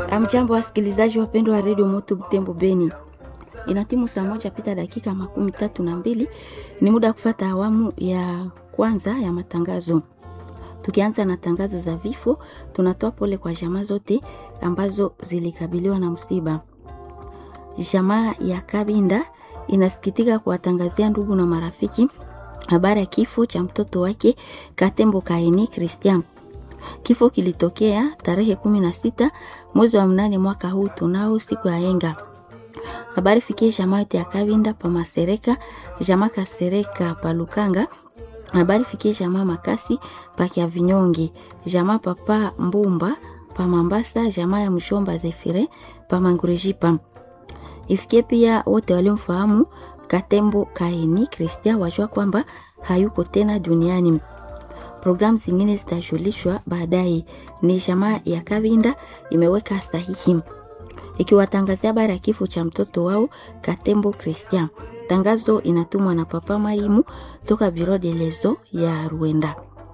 Amjambo, wasikilizaji wapendwa wa redio Moto Butembo Beni, inatimu saa moja pita dakika makumi tatu na mbili. Ni muda wa kufata awamu ya kwanza ya matangazo. Tukianza na tangazo za vifo, tunatoa pole kwa jamaa zote ambazo zilikabiliwa na msiba. Jamaa ya Kabinda inasikitika kuwatangazia ndugu na marafiki habari ya kifo cha mtoto wake Katembo Kaini Christian. Kifo kilitokea tarehe kumi na sita mwezi wa mnane mwaka huu tunao siku ya enga. Habari fikie jamaa yote ya Kabinda pa Masereka, jamaa Kasereka pa Lukanga. Habari fikie jamaa Makasi pa Kia Vinyongi, jamaa papa Mbumba pa Mambasa, jamaa ya Mshomba Zefire pa Mangurejipa. Ifikie pia wote waliomfahamu Katembo Kaini Christian wajua kwamba hayuko tena duniani. Programu zingine zitajulishwa baadaye. Ni jamaa ya Kabinda imeweka sahihi ikiwatangazia habari ya kifo cha mtoto wao Katembo Christian. Tangazo inatumwa na Papa Marimu toka Biro de Lezo ya Rwanda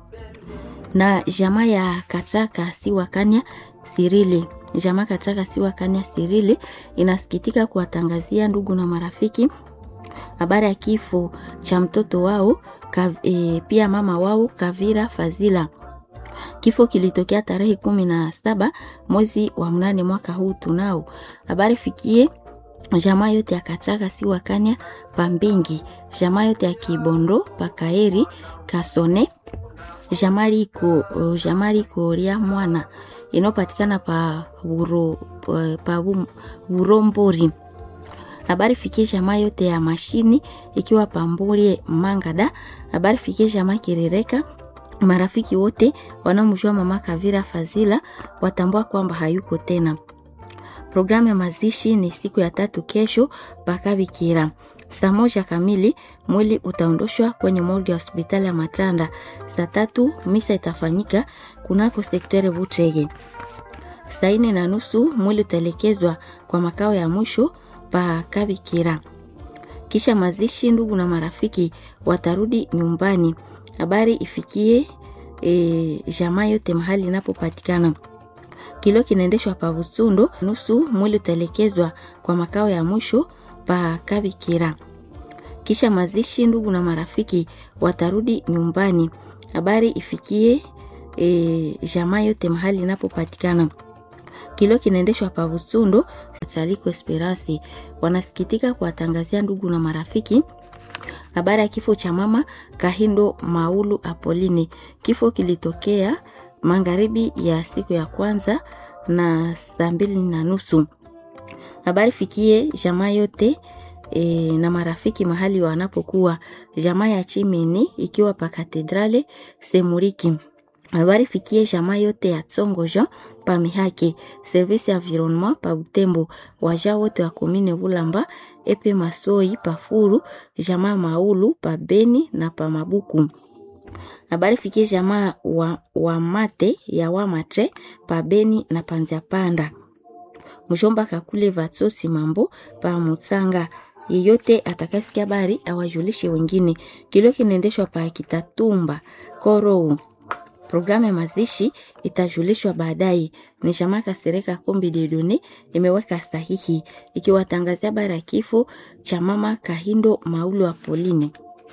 na jamaa ya Katraka Siwakanya Sirili. Jamaa Katraka Siwakanya Sirili inasikitika kuwatangazia ndugu na marafiki habari ya kifo cha mtoto wao kav, e, pia mama wao Kavira Fazila. Kifo kilitokea tarehe kumi na saba mwezi wa mnane mwaka huu tunao. Habari fikie jamaa yote ya Katraka Siwakanya Pambingi, jamaa yote ya Kibondo Pakaeri Kasone, jamaa liko jamaa liko lia mwana inayopatikana pa buro pa Burombori habari fikie jamaa yote ya mashini ikiwa pambulie Mangada. Habari fikie jamaa Kirereka, marafiki wote wanaomjua mama Kavira Fazila watambua kwamba hayuko tena. Programu ya mazishi ni siku ya tatu kesho Pakabikira saa moja kamili. Mwili utaondoshwa kwenye morgue ya hospitali ya Matanda. Saa tatu misa itafanyika kunako sektere Butrege. Saa nne na nusu mwili utaelekezwa kwa makao ya mwisho pa Kabikira. Kisha mazishi, ndugu na marafiki watarudi nyumbani. Habari ifikie e, jamaa yote mahali inapopatikana. Kilio kinaendeshwa pa Busundo. Nusu mwili utaelekezwa kwa makao ya mwisho pa Kabikira. Kisha mazishi, ndugu na marafiki watarudi nyumbani. Habari ifikie e, jamaa yote mahali inapopatikana kilio kinaendeshwa pa Busundo. Taliko Esperance wanasikitika kuwatangazia ndugu na marafiki habari ya kifo cha mama Kahindo Maulu Apolini. Kifo kilitokea magharibi ya siku ya kwanza na saa mbili na nusu. Habari fikie jamaa yote e, na marafiki mahali wanapokuwa, jamaa ya Chimini ikiwa pa Katedrale Semuriki habari fikie jamaa yote ya Tsongo Jean pa Mihake, service ya environnement pa Butembo, waja wote wa komine Bulamba, epe Masoi pa Furu, jamaa Maulu pa Beni na pa Mabuku. Habari fikie jamaa wa, wa mate ya Wamatre pa Beni na Panzia Panda. Mjomba kakule Vatsosi mambo pa Mutsanga. Yeyote atakasikia habari awajulishe wengine. Kilio kinaendeshwa pa Kitatumba Korou. Programu ya mazishi itajulishwa baadaye. Ni jamaa Kasereka Kombi Dedone imeweka sahihi ikiwatangazia habari ya kifo cha mama Kahindo Maulu Apoline.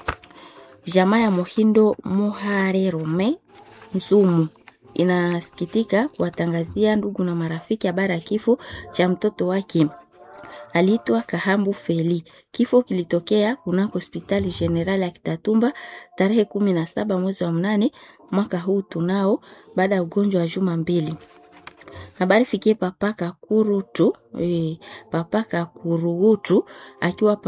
Jamaa ya Mohindo Muhare Rome Msumu inasikitika kuwatangazia ndugu na marafiki habari ya kifo cha mtoto wake aliitwa Kahambu Feli. Kifo kilitokea kunako hospitali generali ya Kitatumba tarehe kumi na saba mwezi wa mnane mwaka huu tunao, baada ya ugonjwa wa juma mbili. Habari fikie papaka kurutu e, papaka kurugutu akiwa